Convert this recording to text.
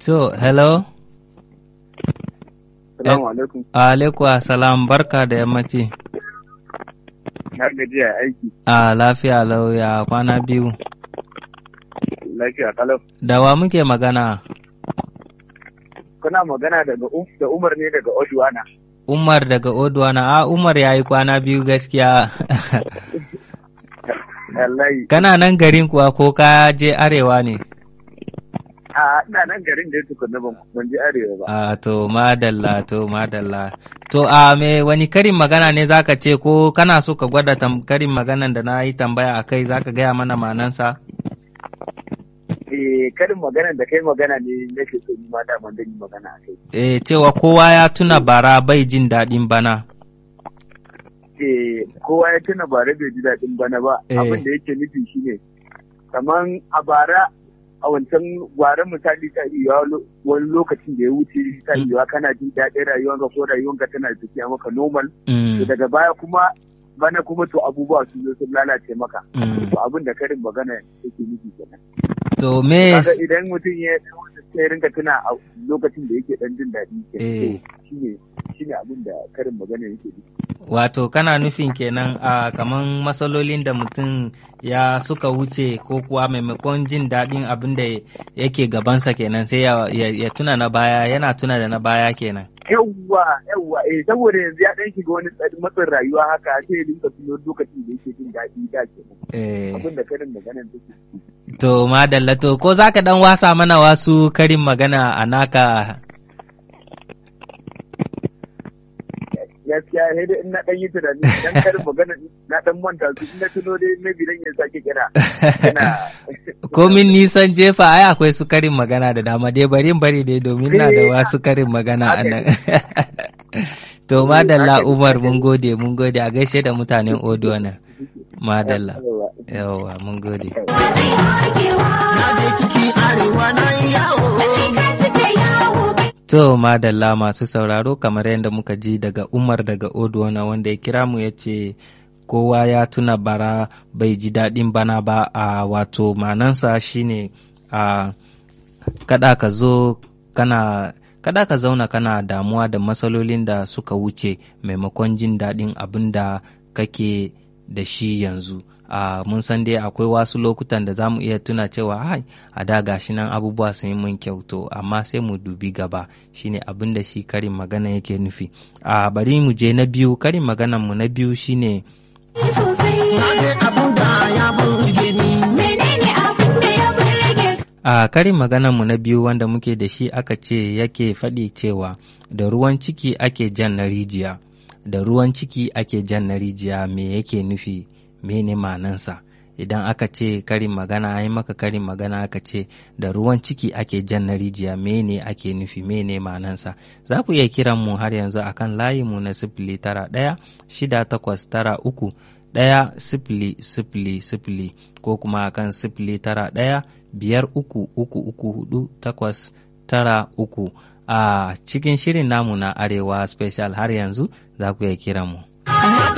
To, hello? Salamu alaikum. Alaikum salam barka da yammaci. Na gajiya aiki. A lafiya lauya kwana biyu. Lafiya kalau. Da wa muke magana? Kuna magana daga da Umar ne daga Oduwana. Umar daga Oduwana. A Umar ya yi kwana biyu gaskiya. Wallahi. Kana nan garin kuwa ko ka je arewa ne? A ina nan garin da ya tukunna ban ban je arewa ba. A to madalla to madalla. To a me wani karin magana ne zaka ce ko kana so ka gwada tam, karin maganan da na yi tambaya a kai zaka gaya mana manansa? Eh karin magana da kai magana ne nake so ni ma da man yi magana a kai. E, cewa kowa ya tuna bara bai jin daɗin bana. Eh kowa ya tuna bara bai ji daɗin bana ba. Eh. Abin da yake nufi shine kaman a bara a wancan gwaran misali ta iya wani lokacin da ya wuce ta iya kana jin daɗin rayuwanka ko rayuwanka tana tafiya maka normal Mm, to daga baya kuma bana kuma to abubuwa sun zo sun lalace maka mm. to abin da karin magana yake nufi kenan To me kaga idan mutum ya sai rinka tuna a lokacin da yake dan jin daɗi kenan Eh. to shine shine abin da karin magana yake nufi Wato kana nufin kenan a kaman matsalolin da mutum ya suka wuce ko kuwa maimakon jin daɗin abin da yake gabansa kenan sai ya, ya, ya tuna na baya yana tuna da na baya kenan. yawwa yawwa eh saboda yanzu ya dan shiga wani tsari matsin rayuwa haka sai ya rinka tuno lokacin da yake jin daɗi da kenan Eh, abin da karin magana take to madalla to ko za ka ɗan wasa mana wasu karin magana a naka gaskiya sai dai in na dan yi tunani dan karin magana na dan manta su in na tuno dai maybe dan ya sake kira yana komin nisan jefa ai akwai su karin magana da dama dai bari in bari dai domin na da wasu karin magana a nan. to madalla Umar mun gode mun gode a gaishe da mutanen Odo nan. Madalla. Yawwa mun gode. To madalla masu sauraro kamar yadda muka ji daga Umar daga Oduwana wanda ya kira mu ya ce kowa ya tuna bara bai ji daɗin bana ba a wato manansa shine a kada ka zo kana kada ka zauna kana damuwa da matsalolin da suka wuce maimakon jin daɗin abin da kake da shi yanzu a mun san dai akwai wasu lokutan da za mu iya tuna cewa hai a da gashi nan abubuwa sun yi mun kyau to amma sai mu dubi gaba shine abin da shi karin magana yake nufi a bari mu je na biyu karin maganan mu na biyu shine A karin maganarmu na biyu wanda muke da shi aka ce yake faɗi cewa da ruwan ciki ake jan na rijiya, da ruwan ciki ake jan na rijiya me yake nufi mene manansa. Idan aka ce karin magana yi maka karin magana aka ce da ruwan ciki ake jan na rijiya mene ake nufi mene manansa. Za ku iya kiran mu har yanzu akan layinmu na sifili tara ɗaya shida takwas tara uku ɗaya sifili sifili sifili ko kuma akan sifili tara ɗaya biyar uku uku uku hudu takwas tara uku a cikin shirin namu na arewa special har yanzu za ku iya kira mu.